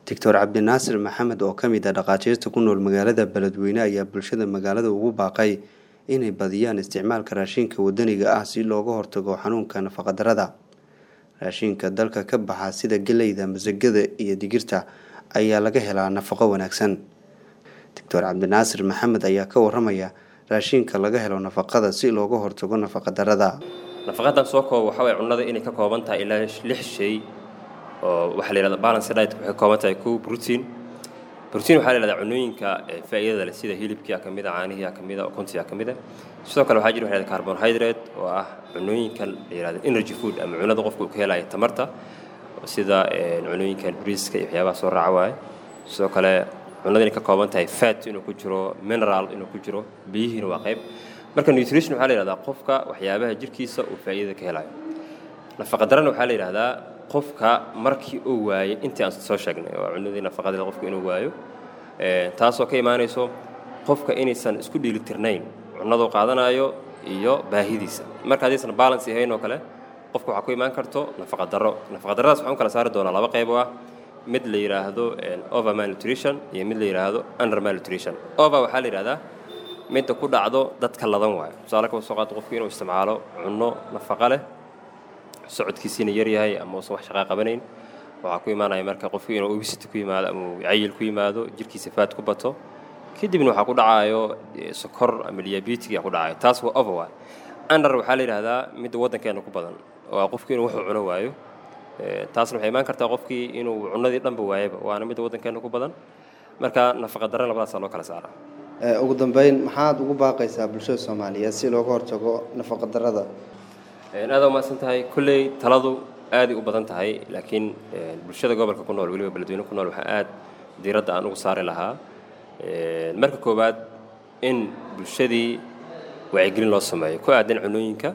doctor cabdinaasir maxamed oo ka mid ah dhakhaatiirta ku nool magaalada beledweyne ayaa bulshada magaalada ugu baaqay inay badiyaan isticmaalka raashinka wadaniga ah si looga hortago xanuunka nafaqadarada raashinka dalka ka baxa sida geleyda masagada iyo digirta ayaa laga helaa nafaqo wanaagsan doctor cabdinaasir maxamed ayaa ka waramaya raashinka laga helo nafaqada si looga hortago nafaqadarada nafaqadan soo koob waxa way cunnada inay ka kooban tahay ilaa lix shay oo waxaa la yihahda balance diet waxay ka kooban tahay kow protein protein waxaa la yihahdaa cunnooyinka faa'iidada leh sida hilibkia ka mida caanihiia ka mida ukuntiya ka mida sidoo kale waxaa jira waxa yihahda carbohydrate oo ah cunnooyinka la yihahda energy food ama cunnada qofka uu ka helayo tamarta sida cunnooyinkan briiska iyo waxyaabaha soo raaca waaye sidoo kale cunnada inay ka kooban tahay fat inuu ku jiro mineral inuu ku jiro biyihiina waa qayb marka nutrition waxaa la yihahdaa qofka waxyaabaha jirkiisa uu faa'iidada ka helayo nafaqadarana waxaa la yidhahdaa qofka markii uu waayey intii aan soo sheegnay oo cunnadii nafaqadeeda qofka inuu waayo taasoo ka imaanayso qofka inaysan isku dheelitirnayn cunnaduu qaadanayo iyo baahidiisa marka haddaysan balance ahayn oo kale qofka waxaa ku imaan karto nafaqadaro nafaqadaradaas waxaan u kala saari doonaa laba qayb oo ah mid la yidhaahdo over malnutrition iyo mid la yidhaahdo under malnutrition over waxaa la yidhahdaa midda ku dhacdo dadka ladan waayo tusaale kaba soo qaado qofku inuu isticmaalo cunno nafaqa leh socodkiisiina yaryahay ama uusan wax shaqaa qabanayn waxaa ku imaanaya marka qofku inuu obesity ku yimaado ama uu cayil ku yimaado jirkiisa faad ku bato kadibna waxaa ku dhacayo sokor ama diabetic ku dhacayo taas waa over waay under waxaa la yidhahdaa midda waddankeena ku badan oo ah qofku inuu wuxuu cuno waayo taasna waxay imaan kartaa qofkii inuu cunnadii dhanba waayaba waana midda waddankeena ku badan marka nafaqa darre labadaasaa loo kala saaraa ugu dambeyn maxaad ugu baaqaysaa bulshada soomaaliyeed si looga hortago nafaqadarada aada umahadsan tahay kolley taladu aaday u badan tahay laakiin bulshada gobolka ku nool weliba beledweyne ku nool waxaa aad diiradda aan ugu saari lahaa marka koowaad in bulshadii wacyigelin loo sameeyo ku aadan cunooyinka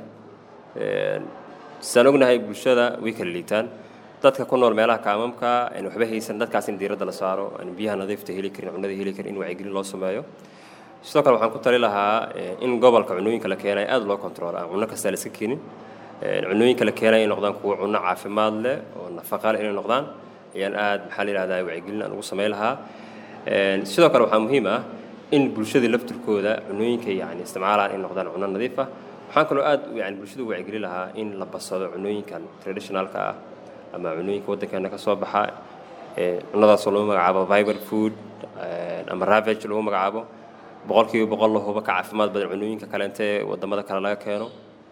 saan ognahay bulshada way kala liitaan dadka ku nool meelaha kaamamka aan waxba haysan dadkaas in diiradda la saaro aan biyaha nadiifta heli karin cunnada heli karin in wacyigelin loo sameeyo sidoo kale waxaan ku tali lahaa in gobolka cunooyinka la keenayo aada loo control aan cunno kasta la iska keenin cunooyinka la keenayo inay noqdaan kuwo cunno caafimaad leh oo nafaqa leh inay noqdaan ayaan aad maxaa la yihahdaa wacyigelin aan ugu samayn lahaa sidoo kale waxaa muhiim ah in bulshada laftirkooda cunooyinka yani isticmaalaan in noqdaan cunno nadiif ah waxaan kaloo aad yani bulshada u wacyigelin lahaa in la basado cunooyinkan traditionalka ah ama cunooyinka waddankeena ka soo baxa cunnadaasoo lagu magacaabo viber food ama ravage lagu magacaabo boqolkiiba boqol lahuba ka caafimaad badan cunooyinka kaleente wadamada kale laga keeno